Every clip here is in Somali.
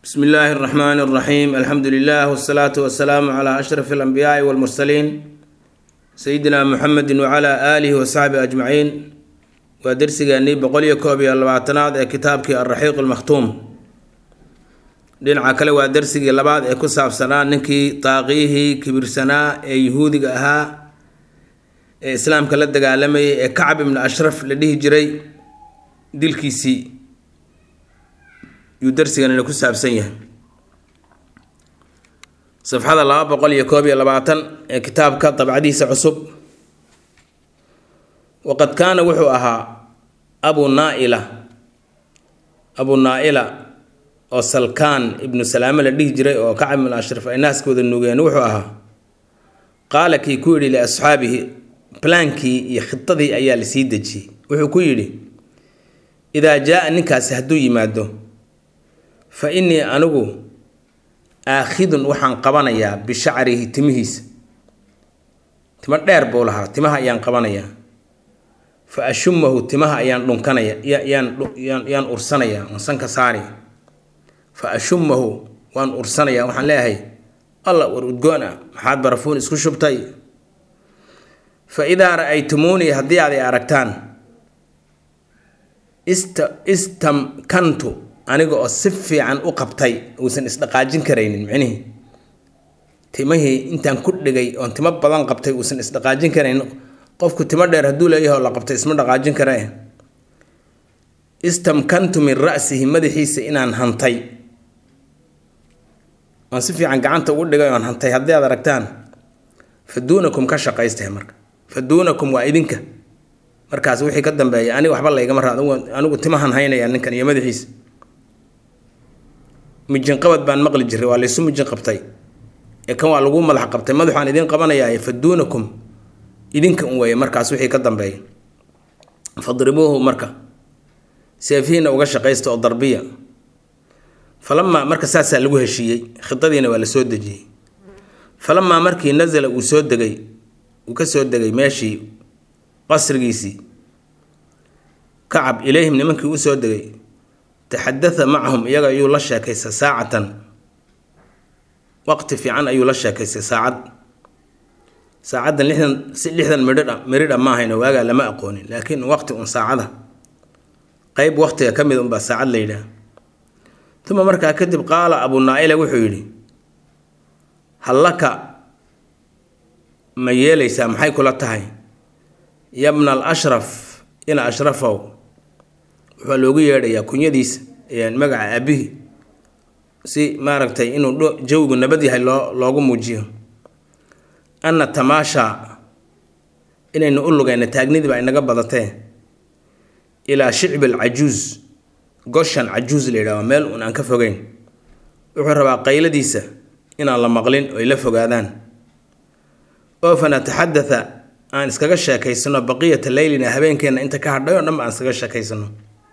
bsmi illaahi اraxmaan اraxiim alxamdu lilah wsalaatu wasalaamu cla ashraf اlanbiyaai wاlmursaliin sayidina muxamedi wcla aalihi wasaxbi ajmaciin waa dersigeenii boqol iyo koob iyo labaatanaad ee kitaabkii alraxiiq almakhtuum dhinaca kale waa dersigii labaad ee ku saabsanaa ninkii daaqiyihii kibirsanaa ee yuhuudiga ahaa ee islaamka la dagaalamayay ee kacab ibnu ashraf la dhihi jiray dilkiisii yuu darsiganina ku saabsan yahay safxada laba boqol iyo koob iyo labaatan ee kitaabka dabcadiisa cusub waqad kaana wuxuu ahaa abu naaila abu naaila oo salkaan ibnu salaame la dhihi jiray oo kacab ibnu ashraf ay naaskooda nuugeen wuxuu ahaa qaala kii ku yidhi liasxaabihi blaankii iyo khidadii ayaa lasii dejiyey wuxuu ku yidhi idaa jaa-a ninkaasi hadduu yimaado fa innii anigu aakhidun waxaan qabanayaa bishacrihi timihiisa timo dheer buu lahaa timaha ayaan qabanayaa fa ashumahu timaha ayaan dhunkanaya yaan yaan ursanaya waan sanka saari fa ashumahu waan ursanaya waxaan leeyahay alla war udgoon ah maxaad barafuun isku shubtay fa idaa ra-aytumuunii haddii aad i aragtaan ista istamkantu aniga oo si fiican u qabtay uusan isdhaqaajin karaynin micnihii timihii intaan ku dhigay oon timo badan qabtay uusan isdhaqaajin karaynin qofku timo dheer hadduu leeyahay oo la qabtay isma dhaqaajin kare istamkantu min ra'sihi madaxiisa inaan hantay oon si fiican gacanta ugu dhigay oon hantay haddii aad aragtaan fa duunakum ka shaqaystahe marka fa duunakum waa idinka markaas wixii ka dambeeya aniga waxba laygama raad anigu timahan haynaya ninkan iyo madaxiisa mijinqabad baan maqli jiray waa laysu mijin qabtay ee kan waa lagu madax qabtay madaxaan idiin qabanayaa fa duunakum idinka un weeye markaas wixii ka dambeeya fadribuuhu marka seefihiina uga shaqaysta oo darbiya falamaa marka saasaa lagu heshiiyey khidadiina waa la soo dejiyey falamaa markii nasala uu soo degay uu ka soo degay meeshii qasrigiisii kacab ilayhim nimankii u soo degay taxadatha macahum iyaga ayuu la sheekaystay saacatan waqti fiican ayuu la sheekaystay saacad saacaddan lixdan si lixdan midhidha miridha ma ahayno waagaa lama aqoonin laakiin waqti un saacada qeyb waqtiga ka mid unbaa saacad la yidhaah uma markaa kadib qaala abu naa-ila wuxuu yidhi hallaka ma yeelaysaa maxay kula tahay yabna al ashraf ina ashrafow waxaa loogu yeedhayaa kunyadiisa magaca aabihi si maaragtay inuu jawigu nabad yahay loo loogu muujiyo anna tamaasha inaynu u lugayna taagnidii baa inaga badatee ilaa shicbi alcajuus goshan cajuus la yidhahdo meel un aan ka fogeyn wuxuu rabaa qayladiisa inaan la maqlin oy la fogaadaan oo fa nataxadatha aan iskaga sheekaysano baqiyata leylina habeenkeenna inta ka hadhay oo dhan ba aan iskaga sheekaysano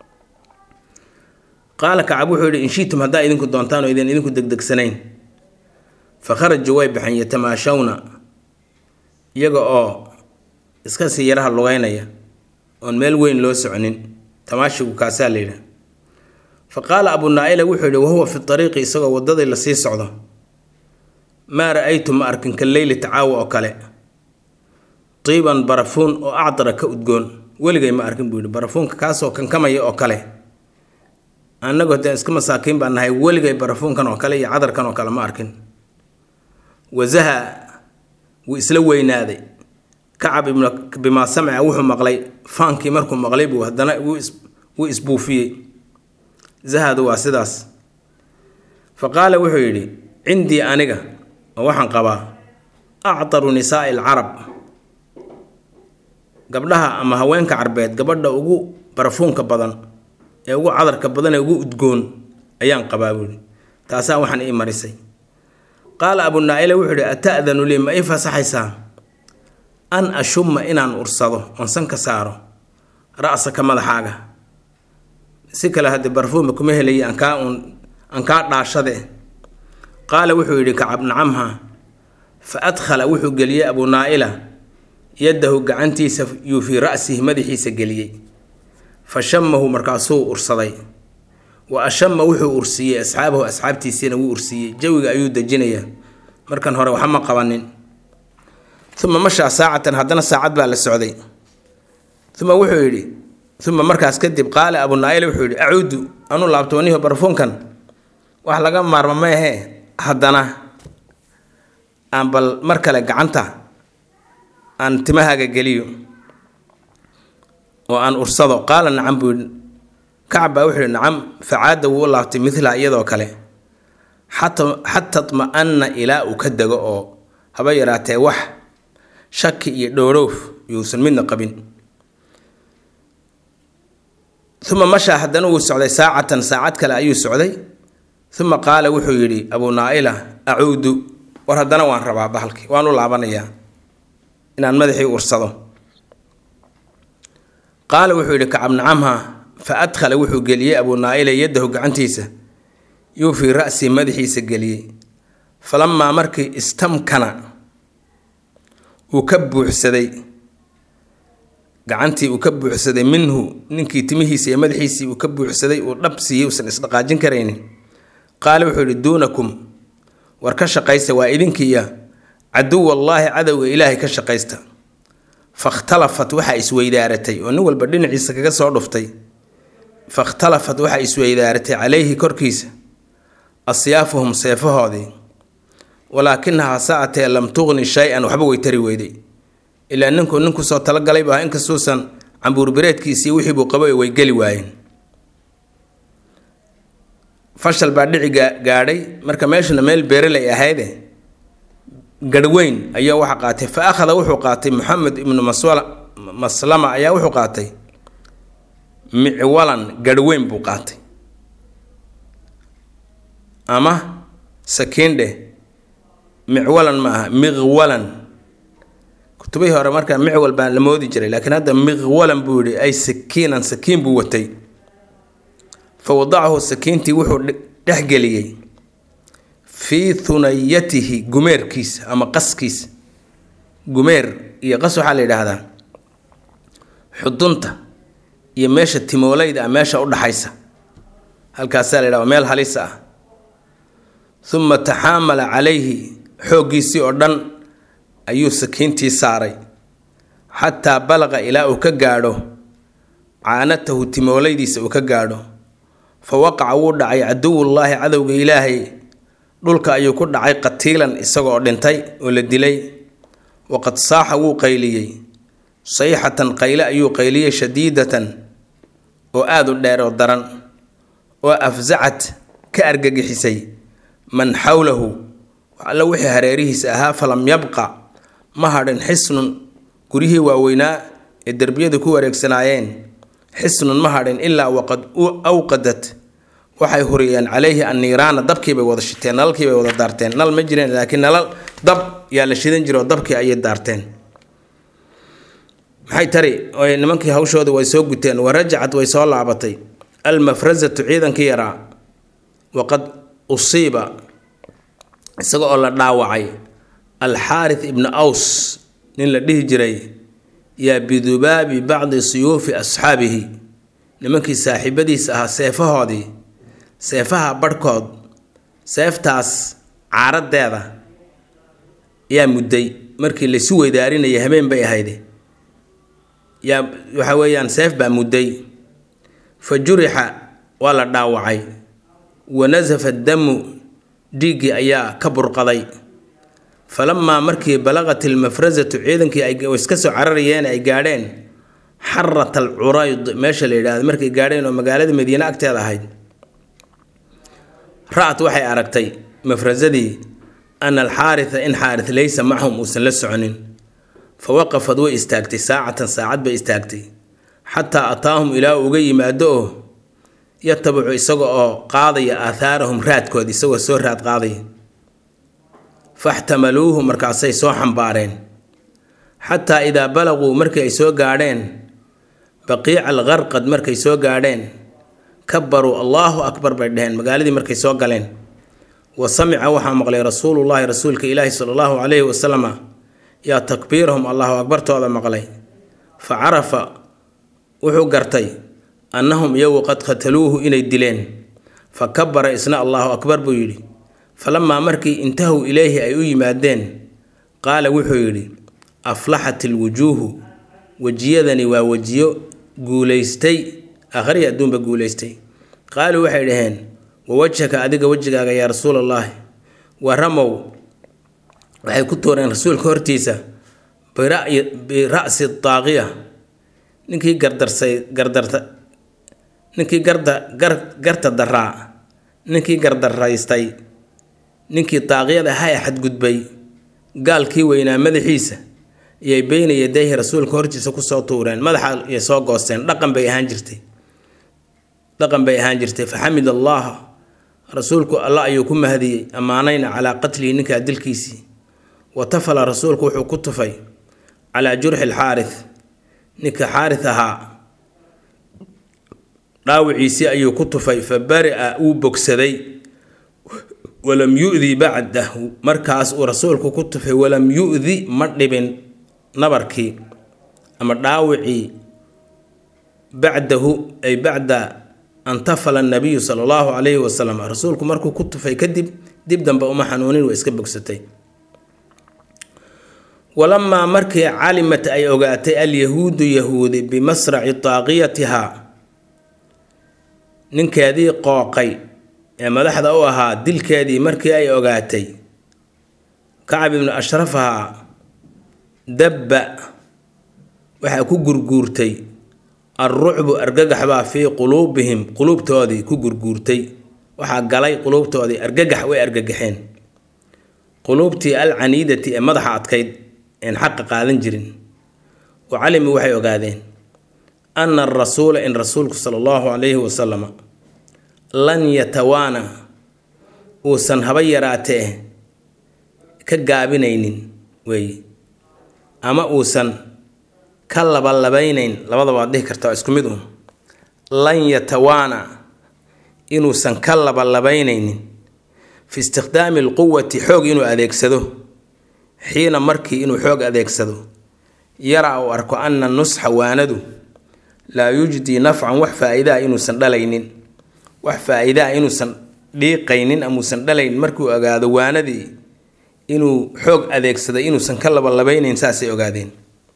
qaala kacab wuxuu yidhi inshiitum haddaa idinku doontaan oo idin idinku degdegsanayn fa kharajuu way baxeen yatamaashawna iyaga oo iska sii yaraha lugeynaya oon meel weyn loo soconin tamaashigu kaasaa la yidhaha fa qaala abu naa-ila wuxuu yidhi wahuwa fi ariiqi isagoo waddadii lasii socdo maa ra-aytu ma arkin ka leyli tacaawa oo kale tiiban barafuun oo acdara ka udgoon weligay ma arkin buu yidhi barafuunka kaasoo kankamaya oo kale annagoo dee iska masaakiin baan nahay weligay barafuunkan oo kale iyo cadarkan oo kale ma arkin wasaha wuu isla weynaaday kacab ibnu bimaa samca wuxuu maqlay faankii markuu maqlay buu haddana wuu isbuufiyey zahadu waa sidaas fa qaala wuxuu yidhi cindii aniga oo waxaan qabaa actaru nisaa'i alcarab gabdhaha ama haweenka carbeed gabadha ugu barafuunka badan ee ugu cadarka badan ee ugu udgoon ayaan qabaa buuhi taasaa waxaan ii marisay qaala abu naa-ila wuxuu ihi ata'danu lii ma ii fasaxaysaa an ashuma inaan ursado oon sanka saaro ra-saka madaxaaga si kale haddii barfuuma kuma helaya ankaa uun aan kaa dhaashade qaala wuxuu yidhi kacab nacamha fa adkhala wuxuu geliyey abu naa-ila yaddahu gacantiisa yuu fii ra'sihi madaxiisa geliyey fa shamahu markaasuu ursaday wa ashama wuxuu ursiiyey asxaabahu asxaabtiisiina wuu ursiiyey jawiga ayuu dejinayaa markan hore waxba ma qabanin uma mashaa saacatan haddana saacad baa la socday uma wuxuu yidhi uma markaas kadib qaala abu naail wuxuu yidhi acuudu anu laabtooniho barfuunkan wax laga maarma ma ahee haddana aan bal mar kale gacanta aan timahaaga geliyo oo aan ursado qaala nacam buu yidhi kacab baa wuxuu yidhi nacam facaada wuu u laabtay midlaha iyadoo kale xata tma-ana ilaa uu ka dego oo haba yaraatee wax shaki iyo dhooroof yuusan midna qabin uma mashaa haddana wuu socday saacatan saacad kale ayuu socday uma qaala wuxuu yidhi abuu naaila acuudu war haddana waan rabaa bahalkii waan u laabanayaa inaan madaxii ursado qaala wuxuu yidhi kacab nacamha fa adkhala wuxuu geliyey abuu naaila yadahu gacantiisa yuu fii ra'sii madaxiisa geliyey falamaa markii istamkana uu ka buuxsaday gacantii uu ka buuxsaday minhu ninkii timihiisa iyo madaxiisii uu ka buuxsaday uu dhab siiyey uusan isdhaqaajin karaynin qaala wuxuu yidhi duunakum war ka shaqaysta waa idinkiiya caduwallaahi cadowga ilaahay ka shaqaysta fakhtalafat waxaa isweydaaratay oo nin walba dhinaciisa kaga soo dhuftay fakhtalafat waxaa isweydaaratay calayhi korkiisa asyaafuhum seefahoodii walaakinahaa saatee lam tuqni shay-an waxba way tari weyday ilaa ninku ninkusoo talagalaybu ahaa inkastuusan cambuurbireedkiisii wixiibuu qabay way geli waayeen fashal baa dhici gaadhay marka meeshuna meel beerelay ahayde garhweyn ayaa waxa qaatay fa akhada wuxuu qaatay moxamed ibnu maslama ayaa wuxuu qaatay micwalan garhweyn buu qaatay ama sakiindhe micwalan ma aha miqwalan kutubihii hore markaa micwal baa la moodi jiray laakiin hadda miqwalan buu yihi ay sakiinan sakiin buu watay fa wadacahu sakiintii wuxuu dhexgeliyey fii hunayatihi gumeerkiisa ama qaskiisa gumeer iyo qas waxaa la yidhaahdaa xudunta iyo meesha timoolayda ah meesha udhaxaysa halkaasaa la yidhahda meel halis ah uma taxaamala calayhi xooggiisii oo dhan ayuu sakiintii saaray xataa balaqa ilaa uu ka gaadho caanatahu timoolaydiisa uu ka gaadho fa waqaca wuu dhacay caduwullaahi cadowga ilaahay dhulka ayuu ku dhacay qatiilan isagoo dhintay oo la dilay waqad saaxa wuu qayliyey sayxatan qayle ayuu qayliyey shadiidatan oo aada u dheer oo daran oo afsacad ka argagixisay man xawlahu alla wixii hareerihiisa ahaa falam yabqa ma hadhin xisnun guryihii waaweynaa ee derbiyadu ku wareegsanaayeen xisnun ma hadhin ilaa waqad awqadat waxay huriyeen calayhi anniiraana dabkiibay wada shiteen nalalkiibay wada daarteen nal ma jireen laakiin nalal dab yaa la shidan jiro dabkii ayay daarteen maxay tari nimankii hawshooda way soo guteen wa rajacad way soo laabatay almafrasatu ciidankii yaraa waqad usiiba isaga oo la dhaawacay alxaarith ibnu aws nin la dhihi jiray yaa bidubaabi bacdi suyuufi asxaabihi nimankii saaxiibadiisa ahaa seefahoodii seefaha barhkood seeftaas caaradeeda yaa mudday markii laysu weydaarinayay habeen bay ahayde yaa waxa weeyaan seef baa mudday fa jurixa waa la dhaawacay wa nasafa damu dhiiggii ayaa ka burqaday falamaa markii balaqat ilmafrasatu ciidankii ay iska soo cararayeen ay gaadheen xarat al curayd meesha la yidhaahdo markay gaadheen oo magaalada madiine agteeda ahayd ra-at waxay aragtay mafrasadii ana alxaaritha in xaarit laysa macahum uusan la soconin fa waqafad way istaagtay saacatan saacad bay istaagtay xataa ataahum ilaa uga yimaado oo yatabicu isaga oo qaadaya aathaarahum raadkood isagoo soo raad qaadaya faxtamaluuhu markaasay soo xambaareen xataa idaa balaquu markii ay soo gaadheen baqiica alqarqad markay soo gaadheen kabaruu allaahu akbar bay dheheen magaaladii markay soo galeen wa samica waxaa maqlay rasuulullaahi rasuulka ilaahi sala allahu calayhi wasalama yaa takbiirahum allahu akbartooda maqlay fa carafa wuxuu gartay annahum iyagu qad qataluuhu inay dileen fa kabara isna allahu akbar buu yidhi falamaa markii intahow ileyhi ay u yimaadeen qaala wuxuu yidhi aflaxat ilwujuuhu wejiyadani waa wejiyo guulaystay akhriya adduunba guulaystay qaaluu waxay dhaheen wawajhaka adiga wejigaaga yaa rasuul allaahi waramow waxay ku tuureen rasuulka hortiisa bira'si daaqiya ninkii gardarsay gardarta ninkii garda gar garta daraa ninkii gardaraystay ninkii daaqiyada ahaa ee xadgudbay gaalkii weynaa madaxiisa iyay beyna yadayhi rasuulka hortiisa kusoo tuureen madaxa iyay soo goosteen dhaqan bay ahaan jirtay dhaqan bay ahaan jirtay faxamid allaha rasuulku alla ayuu ku mahadiyey ammaanayna calaa qatlihi ninkaa dilkiisii wa tafala rasuulku wuxuu ku tufay calaa jurxi alxaarith ninka xaarith ahaa dhaawiciisii ayuu ku tufay fa bari-a wuu bogsaday walam yu-di bacdahu markaas uu rasuulku ku tufay walam yu-di ma dhibin nabarkii ama dhaawicii bacdahu ay bacda an tafala nabiyu sala allahu calayhi wasalam rasuulku markuu ku tufay kadib dib dambe uma xanuunin waa iska bogsatay walamaa markii calimat ay ogaatay alyahuudu yahuudi bimasraci daaqiyatihaa ninkeedii qooqay ee madaxda u ahaa dilkeedii markii ay ogaatay kacab ibnu ashraf ahaa dabba waxaa ku gurguurtay alrucbu argagax baa fii quluubihim quluubtoodii ku gurguurtay waxaa galay quluubtoodii argagax way argagaxeen quluubtii alcaniidati ee madaxa adkayd een xaqa qaadan jirin wa calimi waxay ogaadeen ana arasuula in rasuulku sala allahu calayhi wasalama lan yatawaana uusan haba yaraatee ka gaabinaynin weeye ama uusan ka labalabeynayn labadaba waad dhihi karta waa isku mid uun lan yatawaana inuusan ka labalabaynaynin fi istikhdaami alquwati xoog inuu adeegsado xiina markii inuu xoog adeegsado yara uu arko ana nusxa waanadu laa yujdii nafcan wax faa-idaa inuusan dhalaynin wax faa-idaa inuusan dhiiqaynin amuusan dhalayn markuu ogaado waanadii inuu xoog adeegsaday inuusan ka labalabeynayn saasay ogaadeen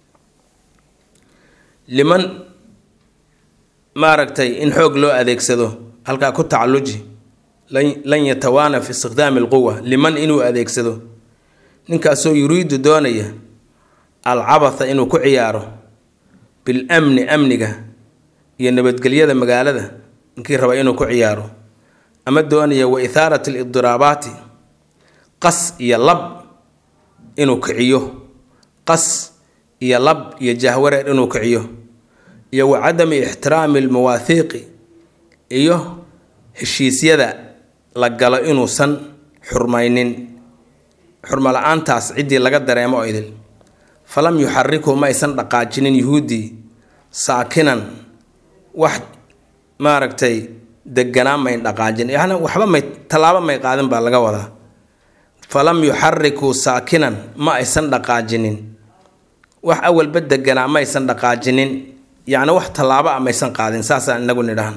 liman maaragtay in xoog loo adeegsado halkaa ku tacaluji lan yatawaana fi istikhdaami alquwa liman inuu adeegsado ninkaasoo yuriidu doonaya alcabatha inuu ku ciyaaro bilamni amniga iyo nabadgelyada magaalada ninkii raba inuu ku ciyaaro ama doonaya wa ithaarat alidiraabaati qas iyo lab inuu kiciyo qas iyo lab iyo jahwareer inuu kiciyo iyo wa cadami ixtiraami almawaahiiqi iyo heshiisyada la galo inuusan xurmaynin xurmo la-aantaas ciddii laga dareemo oo idil falam yuxariku ma aysan dhaqaajinin yuhuuddii saakinan wax maaragtay deganaan mayn dhaqaajin yani waxba may tallaabo may qaadin baa laga wadaa falam yuxarikuu saakinan ma aysan dhaqaajinin wax awalba deganaa ma aysan dhaqaajinin yacni wax tallaabo a maysan qaadin saasaan inagu nidhahan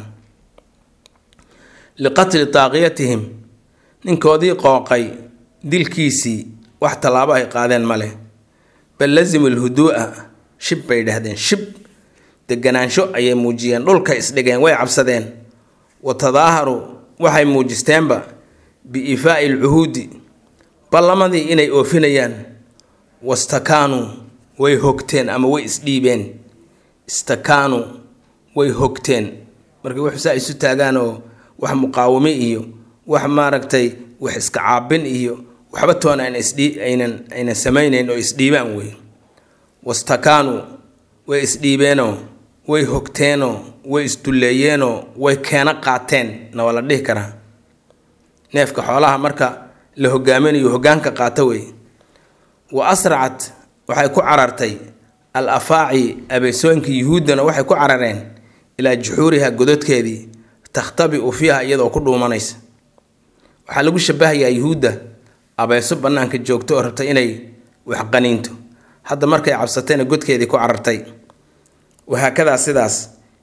liqatli daaqiyatihim ninkoodii qooqay dilkiisii wax tallaabo ay qaadeen ma leh bal lazimu lhuduu'a shib bay dhahdeen shib deganaansho ayay muujiyeen dhulka isdhigeen way cabsadeen wa tadaaharu waxay muujisteenba biifaa'i alcuhuudi ballamadii inay oofinayaan wastakaanuu way hogteen ama way isdhiibeen istakaanuu way hogteen markay wax saa isu taagaan oo wax muqaawame iyo wax maaragtay wax iska caabin iyo waxba toona ayna isdhii aynan aynan samaynayn oo isdhiibaan wey wastakaanuu way isdhiibeenoo way hogteenoo way isdulleeyeenoo way keeno qaateen na waa la dhihi karaa neefka xoolaha marka la hogaaminayo hogaanka qaato wey wa asracat waxay ku carartay al afaaci abeesooyinkii yuhuuddana waxay ku carareen ilaa juxuuriha gododkeedii takhtabi-u fiiha iyadoo ku dhuumanaysa waxaa lagu shabahayaa yuhuudda abeeso bannaanka joogto oo rabtay inay waxqaniinto hadda markay cabsatayna godkeedii ku carartay wahaakadaa sidaas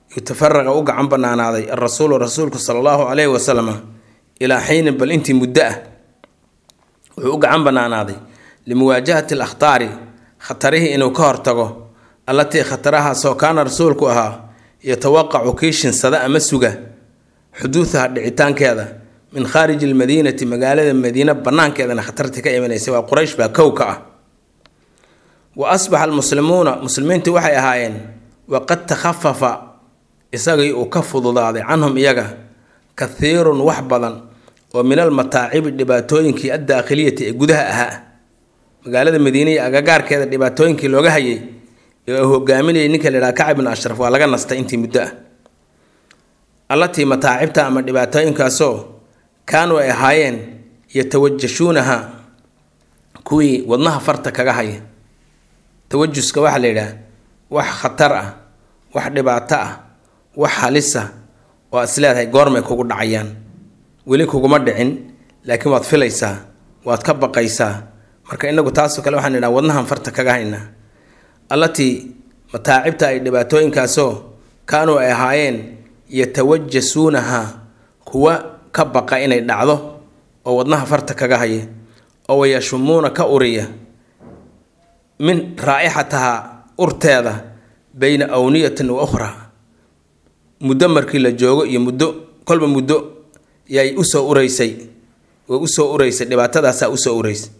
yutafaraqa u gacan banaanaaday alrasuulu rasuulku sala allahu calayhi wasalam ilaa xiinin bal intii muddo ah wuxuu u gacan banaanaaday limuwaajahati alakhtaari khatarihii inuu ka hortago allatii khatarahaasoo kaana rasuulku ahaa yatawaqacu kii shinsada ama suga xuduudaha dhicitaankeeda min khaariji almadiinati magaalada madiine banaankeedana khatartii ka imanaysa waa quraysh baa kow ka ah wa asbaxa almuslimuuna muslimiintu waxay ahaayeen waqad takhafafa isagii uu ka fududaaday canhum iyaga kathiirun wax badan oo min almataacibi dhibaatooyinkii addaakhiliyati ee gudaha ahaa magaalada madiine iyo agagaarkeeda dhibaatooyinkii looga hayay ee uu hogaaminayay ninka la yidhaha kacab bin ashraf waa laga nastay intii muddo ah allatii mataacibta ama dhibaatooyinkaasoo kaanuu ay ahaayeen yatawajashuunaha kuwii wadnaha farta kaga haya tawajuska waxaa la yidhaha wax khatar ah wax dhibaato ah wax halisa oo aad is leedahay goormay kugu dhacayaan weli kuguma dhicin laakiin waad filaysaa waad ka baqaysaa marka inagu taasoo kale waxaan idhaha wadnahan farta kaga haynaa allatii mataacibta ay dhibaatooyinkaasoo kaanuu ay ahaayeen yatawajasuunaha kuwa ka baqa inay dhacdo oo wadnaha farta kaga haya oo wayashumuuna ka uriya min raa'ixataha urteeda bayna awniyatin wa ukhraa muddo markii la joogo iyo muddo kolba muddo yay usoo ureysay way usoo ureysay dhibaatadaasaa usoo ureysay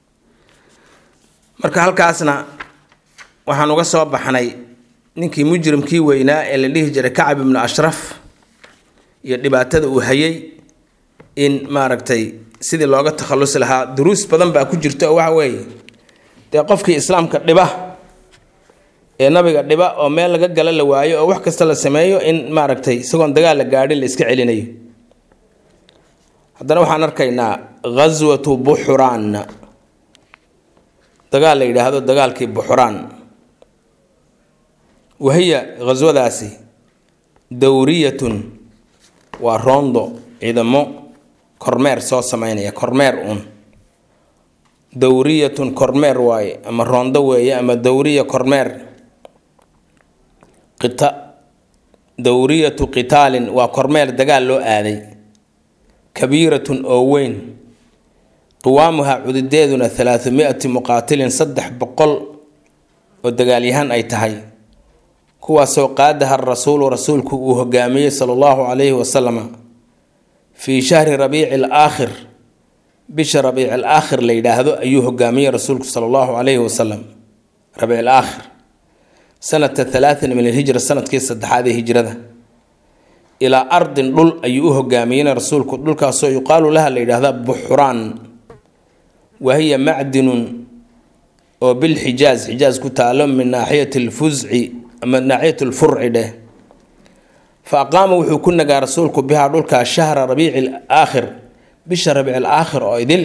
marka halkaasna waxaan uga soo baxnay ninkii mujrimkii weynaa ee la dhihi jiray kacab ibnu ashraf iyo dhibaatada uu hayay in maaragtay sidii looga takhallusi lahaa duruus badan baa ku jirta oo waxa weeye dee qofkii islaamka dhiba ee nabiga dhiba oo meel laga gala la waayo oo wax kasta la sameeyo in maaragtay isagoon dagaal la gaadhin la iska celinayo haddana waxaan arkaynaa ghaswatu buxuraan dagaal la yidhaahdo dagaalkii buxuraan wahiya ghaswadaasi dowriyatun waa roondo ciidamo kormeer soo sameynaya kormeer uun dowriyatun kormeer waaye ama roondo weeye ama dowriya kormeer qita dowriyatu qitaalin waa kormeer dagaal loo aaday kabiiratun oo weyn qiwaamuha cududeeduna halaahu mi-ati muqaatilin saddex boqol oo dagaalyahaan ay tahay kuwaasoo qaadaha rasuulu rasuulku uu hogaamiyey sala allahu calayhi wasalama fii shahri rabiici alaakhir bisha rabiici alaakhir la yidhaahdo ayuu hogaamiyey rasuulku sala allahu calayhi wasalam rabiic alaakhir sanata halaatin min alhijra sanadkii saddexaad ee hijrada ilaa ardin dhul ayuu u hogaamiyeyna rasuulku dhulkaasoo yuqaalu laha la yidhaahda buxuraan wahiya macdinun oo bilxijaaz xijaaz ku taalo min naaxiyati lfusci ama naaxiyat lfurci dheh fa aqaama wuxuu ku nagaa rasuulku bihaa dhulkaa shahra rabiici alaakhir bisha rabiici alaakhir oo idil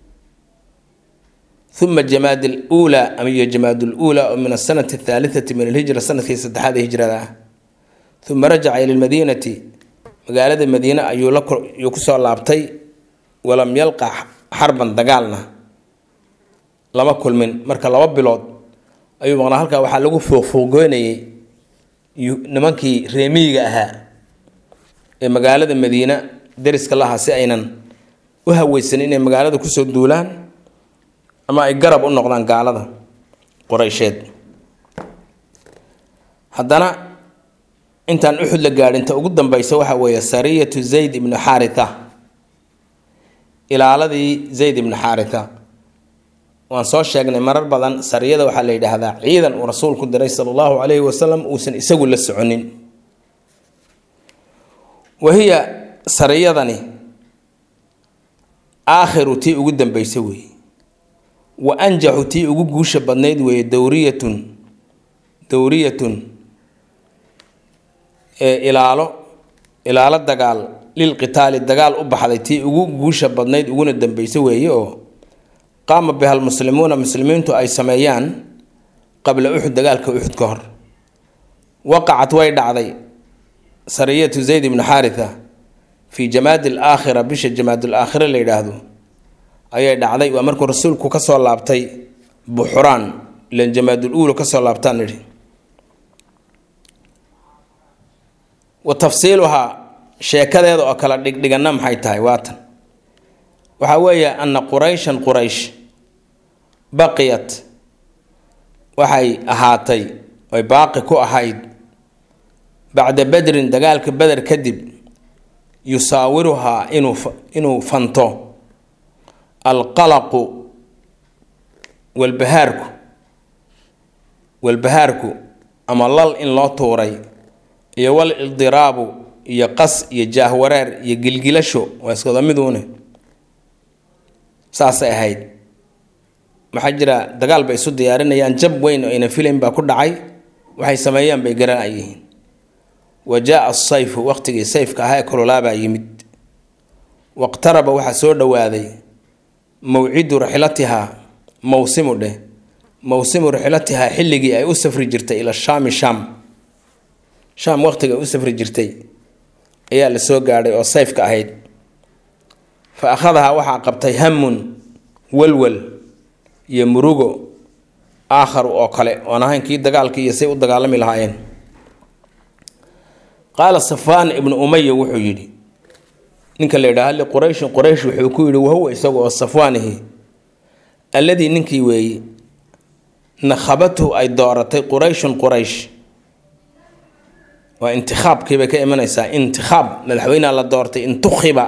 uma jamaad luulaa ama iyo jamaad luulaa oo min asanati athaalitati min alhijra sanadkii saddexaad ee hijrada ah uma rajaca ila lmadiinati magaalada madiine ayuu kusoo laabtay walam yalqa xarban dagaalna lama kulmin marka laba bilood ayuu maqnaa halkaa waxaa lagu fooqfoogoynayay nimankii reemiyiga ahaa ee magaalada madiine dariska lahaa si aynan u haweysanin inay magaalada kusoo duulaan ama ay garab u noqdaan gaalada qoreysheed haddana intaan uxud la gaadhinta ugu dambeysa waxaa weeye sariyatu zayd ibnu xaaritha ilaaladii zayd ibnu xaaritha waan soo sheegnay marar badan sariyada waxaa la yidhaahdaa ciidan uu rasuulku diray sala allahu calayhi wasalam uusan isagu la soconin wahiya sariyadani aakhiru tii ugu dambeysa weeye wa anjaxu tii ugu guusha badnayd weeye dowriyatun dowriyatun ee ilaalo ilaalo dagaal lilqitaali dagaal u baxday tii ugu guusha badnayd uguna dambeysa weeye oo qaama biha almuslimuuna muslimiintu ay sameeyaan qabla uxud dagaalka uxud ka hor waqacat way dhacday sariyatu zayd ibnu xaaritha fii jamaadi alaakhira bisha jamaad alaakhira la yidhaahdo ayay dhacday waa markuu rasuulku kasoo laabtay buxuraan ilan jamaadul uula kasoo laabtaan nidhi wa tafsiiluhaa sheekadeeda oo kala dhigdhiganna maxay tahay waatan waxaa weeye ana qurayshan quraysh baqiyat waxay ahaatay oy baaqi ku ahayd bacda bedrin dagaalka beder kadib yusaawiruhaa inuu inuu fanto alqalaqu walbahaarku walbahaarku ama lal in loo tuuray iyo wal ildiraabu iyo qas iyo jaahwareer iyo gilgilasho waa iskada miduune saasay ahayd maxaa jira dagaal bay isu diyaarinayaan jab weyn oo ayna filayn baa ku dhacay waxay sameeyaan bay garan ay yihiin wa jaa asayfu waqtigii sayfka ahaa ee kululaabaa yimid waqtaraba waxaa soo dhowaaday mawcidu rixlatihaa mawsimu dheh mawsimu rixlatihaa xilligii ay u safri jirtay ila shaami shaam shaam waqtiga ay u safri jirtay ayaa la soo gaadhay oo sayfka ahayd fa akhadahaa waxaa qabtay hamun walwal iyo murugo aakharu oo kale oon ahayn kii dagaalkii iyo say u dagaalami lahaayeen qaala safaan ibnu umaya wuxuu yidhi ninka la yidhaha liqurayshin quraysh wuxuu ku yidhi wahuwa isaga oo safwaanihi alladii ninkii weeye nakhabatuhu ay dooratay qurayshun quraysh waa intikaabkiibay ka imanaysaa intikaab madaxweynea la doortay intukhiba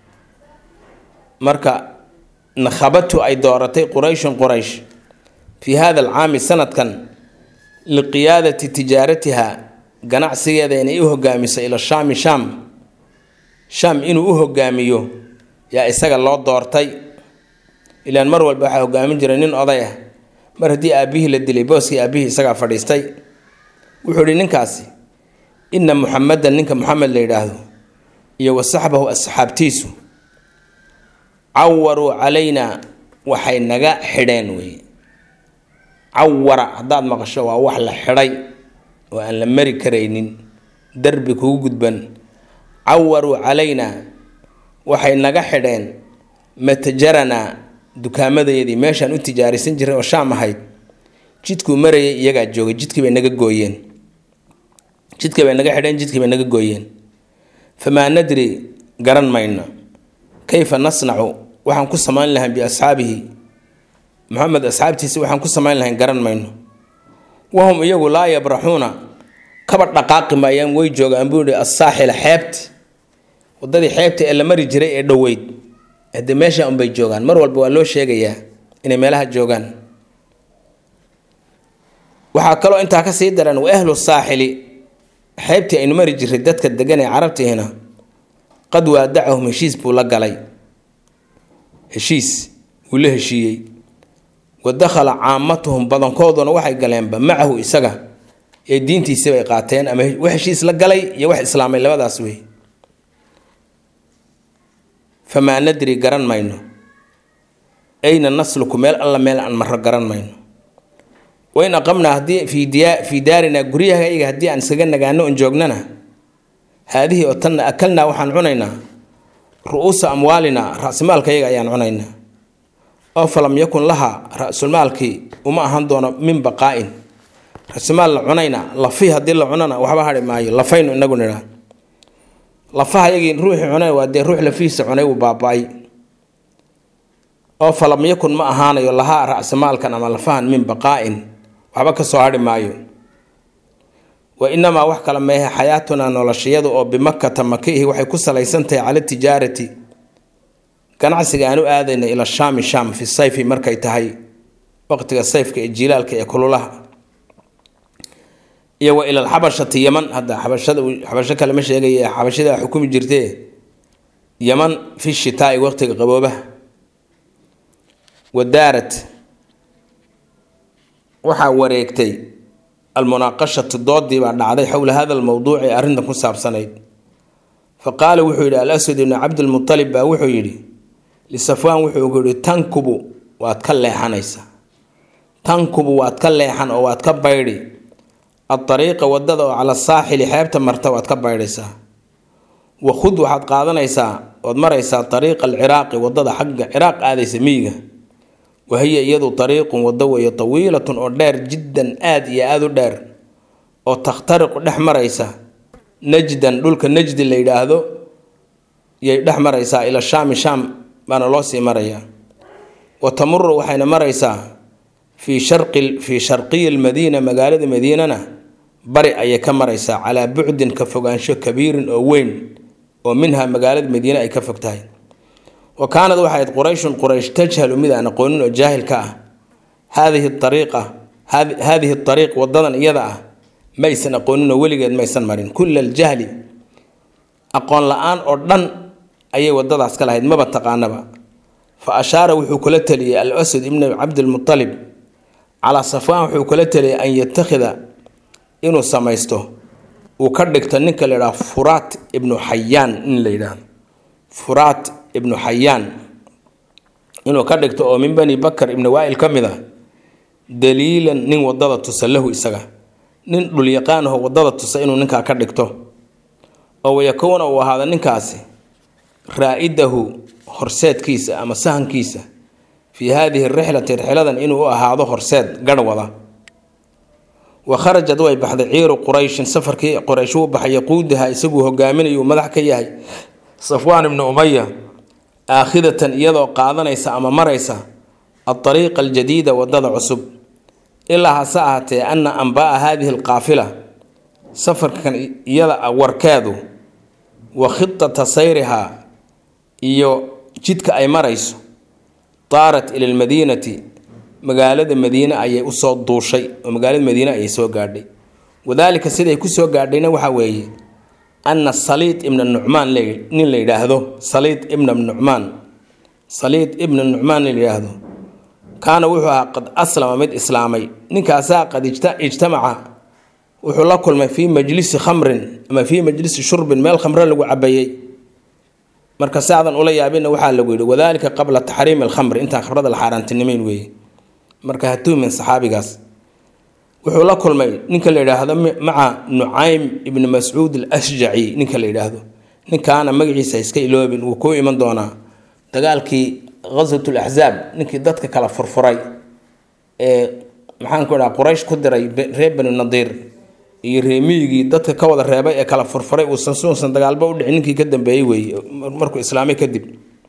marka nakhabatu ay dooratay qurayshun quraysh fii hada alcaami sanadkan liqiyaadati tijaaratiha ganacsigeeda inay u hogaamiso ila shaami shaam shaam inuu u hogaamiyo yaa isaga loo doortay ilaan mar walba waxaa hogaamin jiray nin oday ah mar haddii aabbihii la dilay booskii aabbihii isagaa fadhiistay wuxuu ihi ninkaasi inna muxamedan ninka muxamed la yidhaahdo iyo wa saxbahu asxaabtiisu cawaruu calaynaa waxay naga xidheen wey cawara haddaad maqasho waa wax la xidhay oo aan la mari karaynin darbi kugu gudban cawaruu calaynaa waxay naga xidheen matajaranaa dukaamadeedii meeshaan u tijaarisan jiray oo shaam ahayd jidkuu marayay iyagaa joogay jidkii bay naga gooyeen jidkii bay naga xidheen jidkii bay naga gooyeen famaa nadri garan mayno kayfa nasnacu waxaan ku samayn lahayn biasxaabihi maxamed asxaabtiisa waxaan ku samayn lahayn garan mayno wahum iyagu laa yabraxuuna kaba dhaqaaqi maayaan way joogaan buu ihi assaaxila xeebti wadadii xeebta ee la mari jiray ee dhoweyd hade meesha unbay joogaan mar walba waa loo sheegayaa inay meelaha joogaan waxaa kaloo intaa kasii daran wa ahlu saaxili xeebtii aynu mari jiray dadka degan ee carabtiina qad waadacahum heshiis buu la galay heshiis wuu la heshiiyey wa dakhala caamatuhum badankooduna waxay galeenba macahu isaga ee diintiisi bay qaateen ama wax heshiis la galay iyo wax islaamay labadaas wey famaa nadri garan mayno ayna nasluku meel alla meel aan maro garan mayno wain aqamnaa haddii fii diya fii daarinaa guryahayga haddii aan iskaga nagaano on joognana haadihii oo tanna akalnaa waxaan cunaynaa ru-uusa amwaalinaa ra-simaalkayaga ayaan cunaynaa oo falam yakun laha ra-sulmaalkii uma ahan doono min baqaa-in ra-simaal la cunayna lafi haddii la cunana waxba hari maayo lafaynu inagu nidhaa lafaha yagii ruuxii cunay waa dee ruux lafihiisa cunay wuu baaba-ay oo falam yakun ma ahaanayo lahaa ra-simaalkan ama lafahan min baqaa-in waxba ka soo hari maayo wa inamaa wax kale meehe xayaatunaa noloshayadu oo bimakata makiihi waxay ku salaysan tahay cala tijaarati ganacsiga aan u aadayna ila shaami shaam fi sayfi markay tahay waqtiga sayfka ee jiilaalka ee kululaha iyo wa ila alxabashati yaman hadda xabashada xabasho kale ma sheegaya xabashada xukumi jirtee yaman fi shitaai waqtiga qaboobaha wadaarat waxaa wareegtay almunaaqashatu doodii baa dhacday xowla hada almowduuci ee arrintan ku saabsanayd fa qaala wuxuu yidhi al-aswad ibnu cabdilmutalib baa wuxuu yidhi lisafwaan wuxuu ku yidhi tankubu waad ka leexanaysaa tankubu waad ka leexan oo waad ka baydhi adariiqa wadada oo cala saaxili xeebta marta waad ka baydhaysaa wakhud waxaad qaadanaysaa ood maraysaa ariiqa alciraaqi wadada xagga ciraaq aadaysa miyiga wahiya iyadu ariiqun wado weeye tawiilatun oo dheer jiddan aad iyo aada u dheer oo takhtariqu dhex maraysa najdan dhulka najdi la yidhaahdo yay dhex maraysaa ila shaami shaam baana loo sii marayaa wa tamuru waxayna maraysaa fii shari fii sharqiyi lmadiina magaalada madiinana bari ayay ka maraysaa calaa bucdin ka fogaansho kabiirin oo weyn oo minha magaalada madiine ay ka fog tahay wa kaanad waxay ahayd qurayshun quraysh tajhalu mid aan aqoonin oo jaahil ka ah haadihi ariiqa haadihi ariiq wadadan iyada ah maysan aqooninoo weligeed maysan marin kulla aljahli aqoon la-aan oo dhan ayay wadadaas ka lahayd maba taqaanaba fa ashaara wuxuu kula taliyey al asad ibnu cabdilmutalib calaa safwaan wuxuu kula taliyey an yatakhida inuu samaysto uu ka dhigto ninka la yidhaha furaat ibnu xayaan in la yidhaahdo furaat ibnu xayaan inuu ka dhigto oo min bani bakar ibni waail ka mid a daliilan nin wadada tusa lahu isaga nin dhulyaqaanaho wadada tusa inuu ninkaa ka dhigto oo wayakuuna uu ahaado ninkaasi raa-idahu horseedkiisa ama sahankiisa fii haadihi rixlati rixladan inuu u ahaado horseed garh wada wa kharajad way baxday ciiru qurayshin safarkii quraysh uu baxay yaquudaha isaguu hogaaminayu madax ka yahay safwaan ibnu umaya aakhidatan iyadoo qaadanaysa ama maraysa adariiqa aljadiida wadada cusub ilaa hase ahaatee ana anbaaa haadihi alqaafila safarkan iyada warkeedu wa khitata sayrihaa iyo jidka ay marayso daarat ila lmadiinati magaalada madiine ayay usoo duushay oo magaalada madiine ayay soo gaadhay wadaalika siday kusoo gaadhayna waxaa weeye ana saliid ibna nucmaan nin la yidhaahdo saliid ibna nucmaan saliid ibna nucmaan la yidhaahdo kaana wuxuu ahaa qad aslama mid islaamay ninkaasaa qad ijtamaca wuxuu la kulmay fii majlisi khamrin ama fii majlisi shurbin meel khamre lagu cabayey marka saadan ula yaabina waxaa lagu yidhi wadaalika qabla taxriimi alkhamri intaan khamrada la xaaraantinimeyn weeye marka hatuumin saxaabigaas wuxuu la kulmay ninka la yidhaahdo maca nucaym ibni mascuud alashjaci ninka la yidhaahdo ninkaana magaciisa iska iloobin wuu kuu iman doonaa dagaalkii ghaswat laxzaab ninkii dadka kala furfuray ee maxaanku idhaha quraysh ku diray reer bani nadiir iyo reemiyigii dadka ka wada reebay ee kala furfuray uusan suusan dagaalba u dhicin ninkii ka dambeeyey weeye markuu islaamay kadib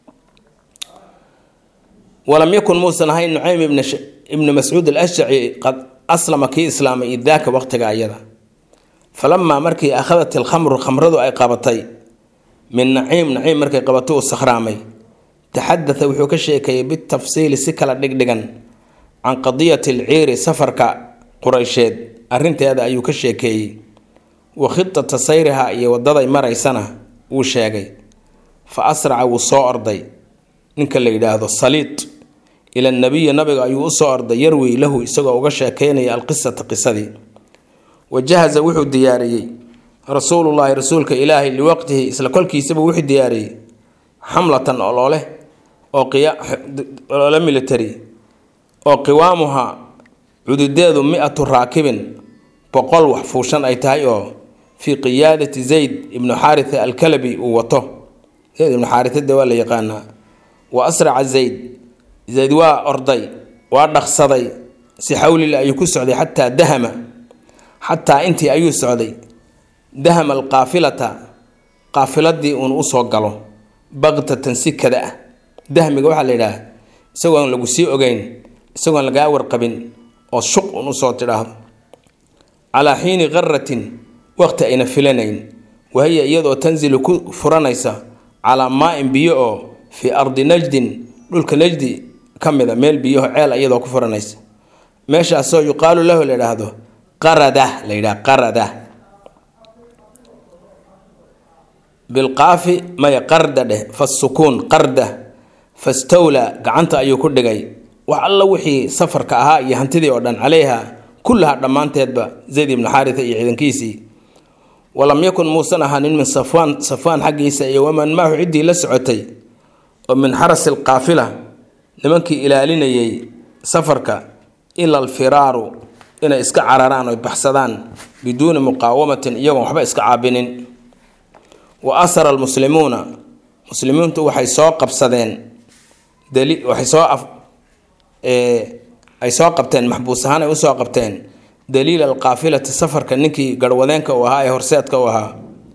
walam yakun muusan ahayn nucaym ibni mascuud alashjaci qad aslama kii islaamay idaaka waqtiga ayada falamaa markii akhadat ilkhamru khamradu ay qabatay min naciim naciim markay qabatay uu sakhraamay taxadaa wuxuu ka sheekeeyey bitafsiili si kala dhigdhigan can qadiyati alciiri safarka qureysheed arinteeda ayuu ka sheekeeyey wa khitata sayriha iyo wadaday maraysana wuu sheegay fa asraca wuu soo orday ninka la yidhaahdo saliid ila nabiyi nabiga ayuu usoo orday yarwi lahu isagoo uga sheekeynaya alqisata qisadii wa jahaza wuxuu diyaariyey rasuulullaahi rasuulka ilaahay liwaqtihi isla kolkiisaba wuxuu diyaariyey xamlatan oloole oo oloole military oo qiwaamuha cududeedu mi-atu raakibin boqol wax fuushan ay tahay oo fii qiyaadati zayd ibnu xaaritha alkalabi uu wato zayd ibnu xaaritha de waa la yaqaanaa wa asraca zayd zayd waa orday waa dhaqsaday si xawlila ayuu ku socday xataa dahama xataa intii ayuu socday dahama alqaafilata qaafiladii uun usoo galo baktatan si kada ah dahmiga waxaa la yidhaah isagoon lagu sii ogeyn isagoon lagaa warqabin oo shuq un usoo tidhaahdo calaa xiini qaratin waqti ayna filanayn wahiya iyadoo tanzilu ku furanaysa calaa maa-in biyo oo fii ardi najdin dhulka najdi ka mida meel biyaho ceel iyadoo ku furanaysa meeshaasoo yuqaalu lahu la yidhaahdo qarada la yidhaha qarada bilqaafi maya qarda dheh fasukuun qarda fastawla gacanta ayuu ku dhigay wax alla wixii safarka ahaa iyo hantidii oo dhan caleyha kullaha dhammaanteedba zayd ibnu xaaritha iyo ciidankiisii walam yakun muusan ahaanin min safwaan safwaan xaggiisa iyo waman maahu ciddii la socotay oo min xarasi alqaafila nimankii ilaalinayay safarka ila alfiraaru inay iska cararaan oy baxsadaan biduuni muqaawamatin iyagoon waxba iska caabinin wa asara almuslimuuna muslimiintu waxay soo qabsadeen waxay soo ay soo qabteen maxbuus ahaan ay usoo qabteen daliil alqaafilati safarka ninkii garhwadeenka uu ahaa ee horseedka u ahaa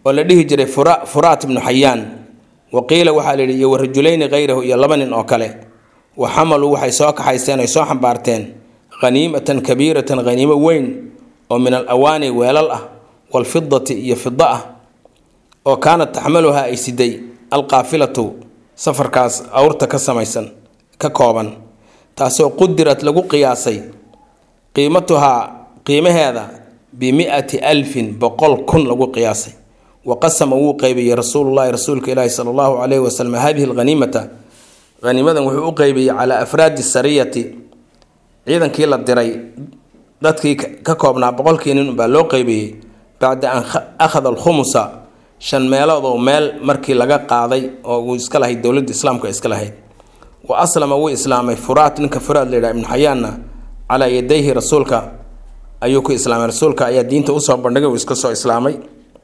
oo la dhihi jiray fura furaat ibnu xayaan wa qiila waxaa la yidhi iyo warajulayni khayrahu iyo laba nin oo kale wa xamaluu waxay soo kaxaysteen ay soo xambaarteen haniimatan kabiiratan haniimo weyn oo min al awaani weelal ah waalfidati iyo fida ah oo kaanat taxmaluhaa ay siday alqaafilatu safarkaas awrta ka samaysan ka kooban taasoo qudirad lagu qiyaasay qiimatuhaa qiimaheeda bimi'ati alfin boqol kun lagu qiyaasay wa qasama wuu qeybiyey rasuulullahi rasuulka ilaahi sala allahu calayhi wasalam hadihi alhaniimata haniimadan wuxuu u qeybiyey calaa afraadi sariyati ciidankii la diray dadkii ka koobnaa boqolkii nin baa loo qeybiyey bacda an akhada alkhumusa shan meelood oo meel markii laga qaaday oo uu iska lahayd dowladda islaamka iska lahayd wa aslama wuu islaamay furaat ninka furaad la yidhaha ibnu xayaanna calaa yadayhi rasuulka ayuu ku islaamay rasuulka ayaa diinta usoo bandhigay uu iska soo islaamay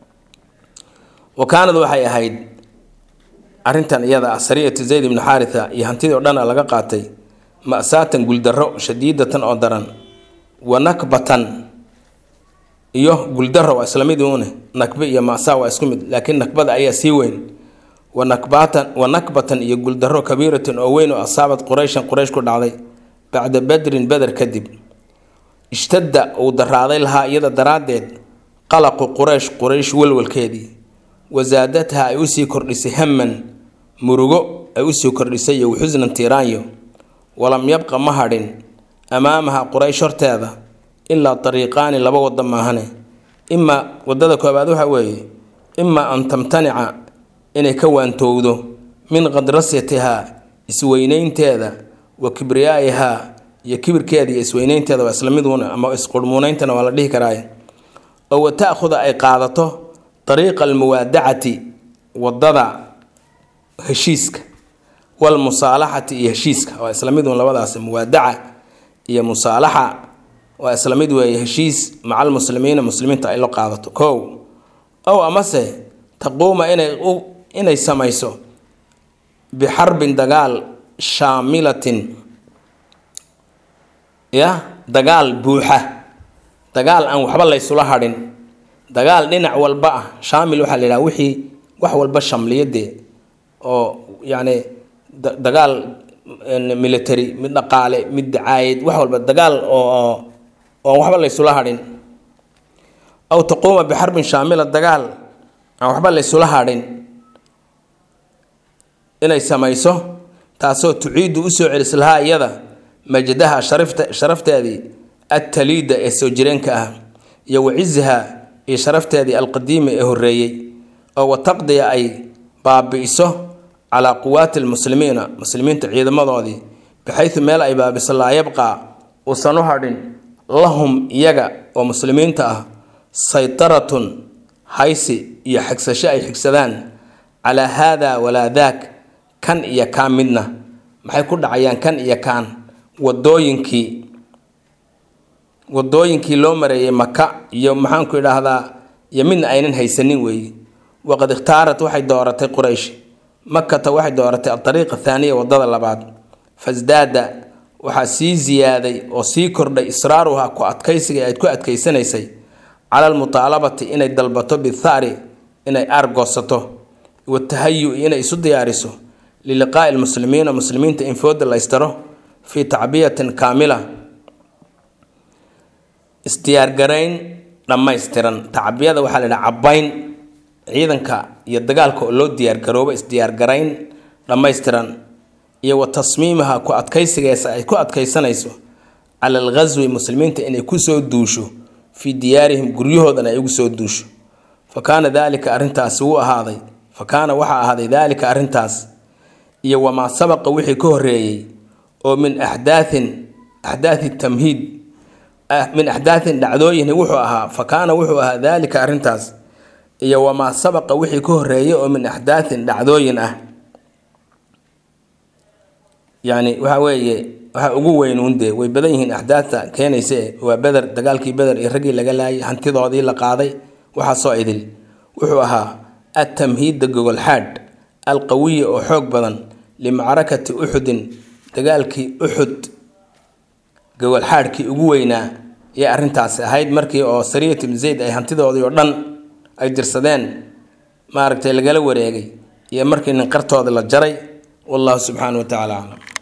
wa kaanad waxay ahayd arrintan iyada ah sariyatu zayd ibnu xaaritha iyo hantidii oo dhana laga qaatay ma'saatan guuldarro shadiidatan oo daran wa nakbatan iyo guuldarro waa isla mid uune nakbe iyo ma'saa waa isku mid laakiin nakbada ayaa sii weyn wa nakbatan wa nakbatan iyo guuldarro kabiiratan oo weyn oo asaabad qurayshan quraysh ku dhacday bacda badrin beder kadib ishtadda uu daraaday lahaa iyada daraaddeed qalaqu quraysh quraysh walwalkeedii wasaadatha ay usii kordhisay haman murugo ay usii kordhisay iyo waxusnan tiiraanyo walam yabqa ma hadhin amaamaha quraysh horteeda ilaa dariiqaani laba wado maahane imaa wadada koobaad waxa weeye imaa an tamtanica inay ka waantowdo min qadrasyatihaa isweyneynteeda wa kibriyaa'ihaa iyo kibirkeeda iyo isweyneynteeda waa isla miduuna ama isqurmuuneyntana waa la dhihi karaaye oo wa ta'khuda ay qaadato dariiqa almuwaadacati wadada heshiiska walmusaalaxati iyo heshiiska waa isla mid uun labadaas muwaadaca iyo musaalaxa waa isla mid weeye heshiis maca almuslimiina muslimiinta ay la qaadato kow ow amase taquuma inay inay samayso bixarbin dagaal shaamilatin ya dagaal buuxa dagaal aan waxba laysula hadhin dagaal dhinac walba ah shaamil waxaa la yidhaha wixii wax walba shamliyadee oo yacni dagaal military mid dhaqaale mid dacaayad wax walba dagaal oo oon waxba laysula hadhin aw taquuma bixarbin shaamila dagaal aan waxba laysula hadhin inay samayso taasoo tuciidu usoo celis lahaa iyada majdaha sharifta sharafteedii attaliida ee soo jireenka ah iyo waciziha iyo sharafteedii alqadiima ee horeeyey oo wataqdiya ay baabi'iso calaa quwaati lmuslimiina muslimiinta ciidamadoodii baxaysu meel ay baabiso laa yabqaa uusan u hadhin lahum iyaga oo muslimiinta ah saytaratun haysi iyo xigsasho ay xigsadaan calaa haada walaa daak kan iyo kaan midna maxay ku dhacayaan kan iyo kaan wadooyinkii wadooyinkii loo mareeyay maka iyo maxaanku idhaahdaa iyo midna aynan haysanin weeye waqad ikhtaarat waxay dooratay quraysh makata waxay dooratay adariiqa thaaniya wadada labaad fasdaada waxaa sii ziyaaday oo sii kordhay israaruha ku adkaysiga ayd ku adkaysanaysay cala almutaalabati inay dalbato bithari inay aargoosato watahayu inay isu diyaariso liliqaa'i lmuslimiina muslimiinta in fooda laystaro fii tacbiyatin kaamila isdiyaargarayn dhammaystiran tacbiyada waxaa la yidhaha cabbayn ciidanka iyo dagaalka oo loo diyaargaroobo isdiyaargarayn dhammaystiran iyo wa tasmiimaha ku adkaysigeesa ay ku adkaysanayso cala alghaswi muslimiinta inay kusoo duusho fii diyaarihim guryahoodana ay ugu soo duusho fa kaana daalika arrintaasi wuu ahaaday fa kaana waxaa ahaaday daalika arrintaas iyo wamaa sabaqa wixii ka horeeyey oo min axdaathin axdaathi tamhiid min axdaathin dhacdooyin wuxuu ahaa fa kaana wuxuu ahaa daalika arrintaas iyo wamaa sabaqa wixii ka horeeyay oo min axdaathin dhacdooyin ah yacni waxa weeye waxa ugu weyn uundee way badan yihiin axdaadta keenayse waa beder dagaalkii beder iyo raggii laga laayay hantidoodii la qaaday waxaasoo idil wuxuu ahaa atamhiidda gogolxaadh alqawiya oo xoog badan limacrakati uxudin dagaalkii uxud gogolxaadhkii ugu weynaa yay arrintaasi ahayd markii oo sariyat ibn zayd ay hantidoodii oo dhan ay dirsadeen maaragtay lagala wareegay iyo markii nin qartooda la jaray wallahu subxaana wa tacaala aclam